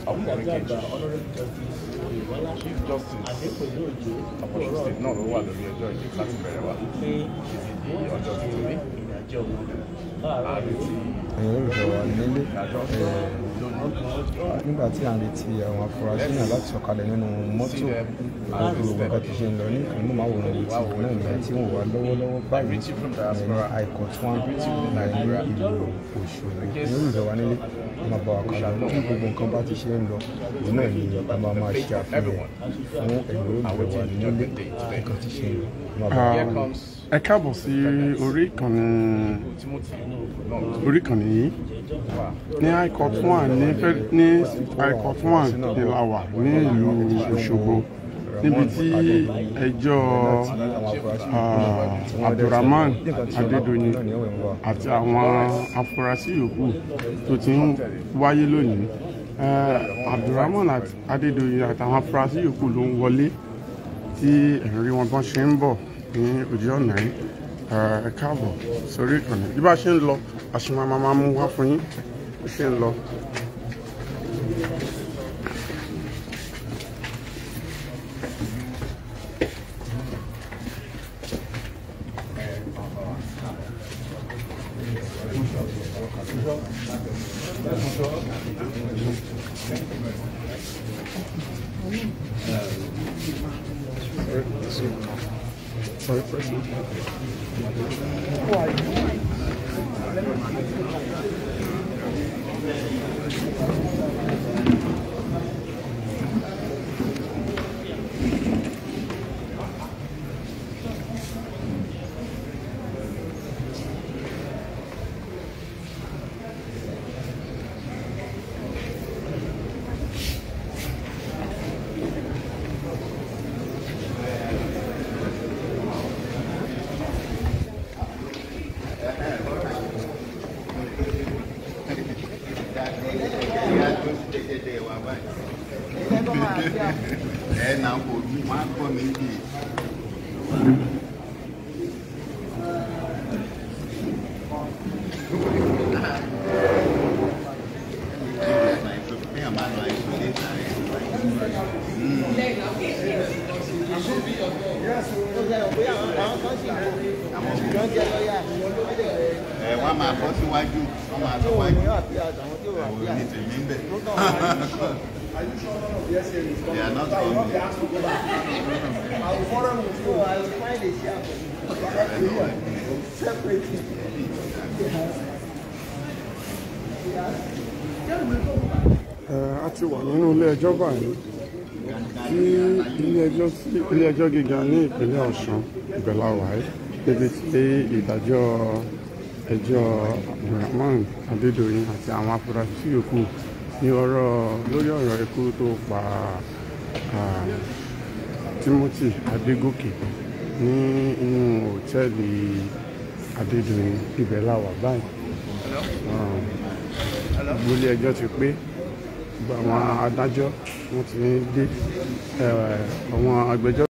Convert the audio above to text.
ọkùnrin kejì chief justice ọ̀pọ̀lọpọ̀ state náà ló wà lórí ẹjọ́ yìí láti bẹ̀rẹ̀ wá títí di ọjọ́ tuntun ní àrètí ẹ̀yin olùfẹ́ wa nílé ìdájọ́ ẹ̀, lónìí nígbà tí à ń retí àwọn afurasí náà láti sọ̀kalẹ̀ nínú mọ́tò gbogbo nǹkan tó ṣe ń lọ ní ìkànnì mọ́wòrán yìí tí náà nìyẹn tí wọ́n wà lọ́wọ́lọ́wọ́ báyìí Richie from ẹ̀, ní diaspora high-court one ní ìlú Òṣogbo ẹ̀yin olùfẹ́ wa nílé ẹ máa bá wa kálọ bí gbogbo nǹkan bá ti ṣe ń lọ òun náà ni a máa máa ṣe àfihàn fún ẹ̀yin olùfẹ́ wa nílé nǹkan ti ṣe ń lọ ẹ máa bá wa here kálọ. comes ẹ káàbọ̀ sí orí ìkànnì Timothy náà orí ìkànnì yìí wà ní high court one ní fẹ́- ní high court one ní la wà ní ìlú Òṣogbo níbi tí ẹjọ́ ah, Abdulrahman Adédoyin àti àwọn afurasí yòókù tó ti ń wáyé lónìí Eh, Abdulrahman àti Adédoyin àtàwọn afurasí yòókù ló ń wọlé tí ẹ̀rí wọn bọ́n ṣe ń bọ̀ ní ojú ọ̀nà yìí Eh, ẹ káàbọ̀ sórí ìkànnì bí bá ṣe ń lọ àṣìmọ́ máa máa mú wá fún yín bó ṣe ń lọ. Sorry, President. ẹ na kò ní wọn á kọ mi bí. ẹ wọn máa bọ́ síwájú wọn máa bọ́ wájú òun ní tèmi ń bẹ̀. They are not coming. Ẹ, a ti wà nínú ilé ẹjọ́ báyìí tí ilé ẹjọ́ tí ilé ẹjọ́ gíga ní ìpínlẹ̀ Ọ̀ṣun ìbẹ̀là wáyé níbi tí ìdájọ́ ẹjọ́ Abdulrahman Adédoyin àti àwọn afurasí yòókù ní ọ̀rọ̀ lórí ọ̀rọ̀ ikú tó pa ah, Timothy Adégòkè ní inú òtẹ́ẹ̀lì Adédoyin ìbẹ̀là wà báyìí gbogbo ilé ẹjọ́ ti pé gbogbo àwọn adájọ́ wọ́n ti dé ẹ̀, àwọn agbẹjọ́